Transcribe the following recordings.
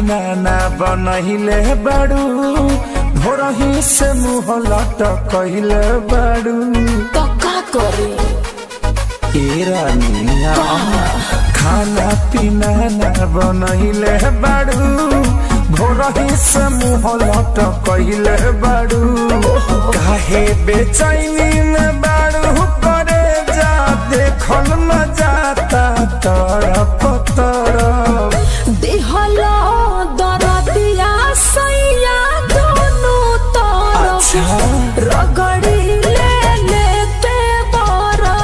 पीना ना बनहिले बाड़ू भोरही से मुँह लटकहिले बाड़ू तो का करे ए रानिया खाना पीना ना बनहिले बाड़ू भोरही से मुँह लटकहिले बाड़ू काहे बेचैनी में बाड़ू करे जा देखल न जाता तरफ तरफ देहला दरदिया सैया दोनों तरफ अच्छा। रगड़ी ले लेते बरा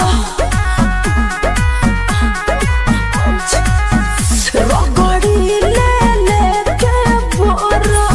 रगड़ी ले लेते बरा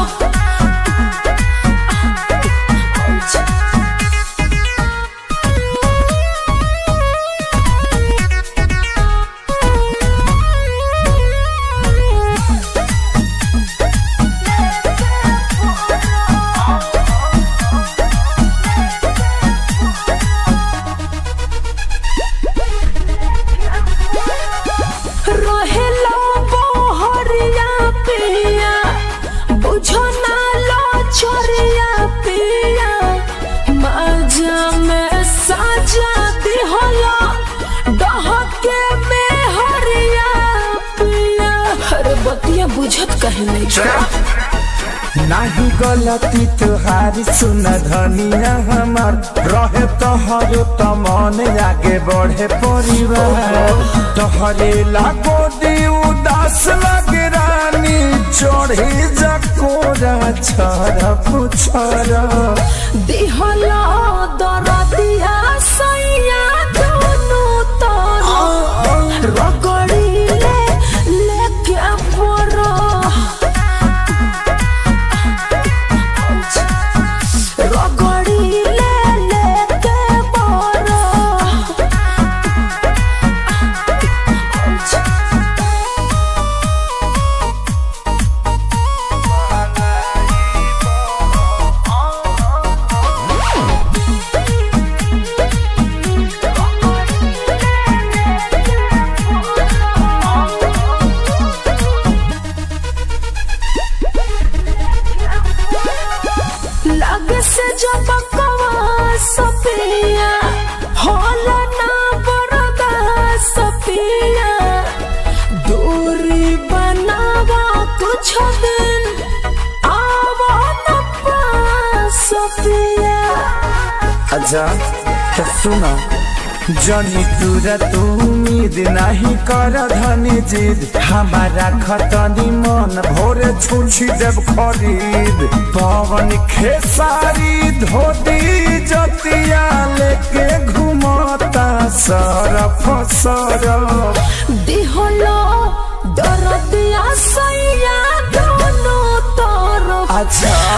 रहेला बहरिया पिया बुझो ना लो छोरिया पिया मजा में साजा दिहला डहके में हरिया पिया अरे बतिया बुझत कहे नहीं नाही गलती तुहारी सुन धनिया हमार रहे तोहरो त मन आगे बढ़े परिवार तोहरे लागो दी उदास लगे रानी चढ़ी जकोरा छरा पुछरा दिहला दरदिया सैया दोनों तरफ रगड़ी ले लेके बरा रगड़ी ले लेके बरा लग से जो बकवा सपिया होला ना बरदा सपिया दूरी बनावा कुछ दिन आवा न पास सपिया अच्छा तो सुना जनी तुरा तू उम्मीद नहीं कर धनी जिद हमारा खतनी मन भोरे छुछी जब खरीद पवन खेसारी धोती जतिया लेके घुमता सरफ सरफ दिहलो दरदिया सैया दोनों तरफ अच्छा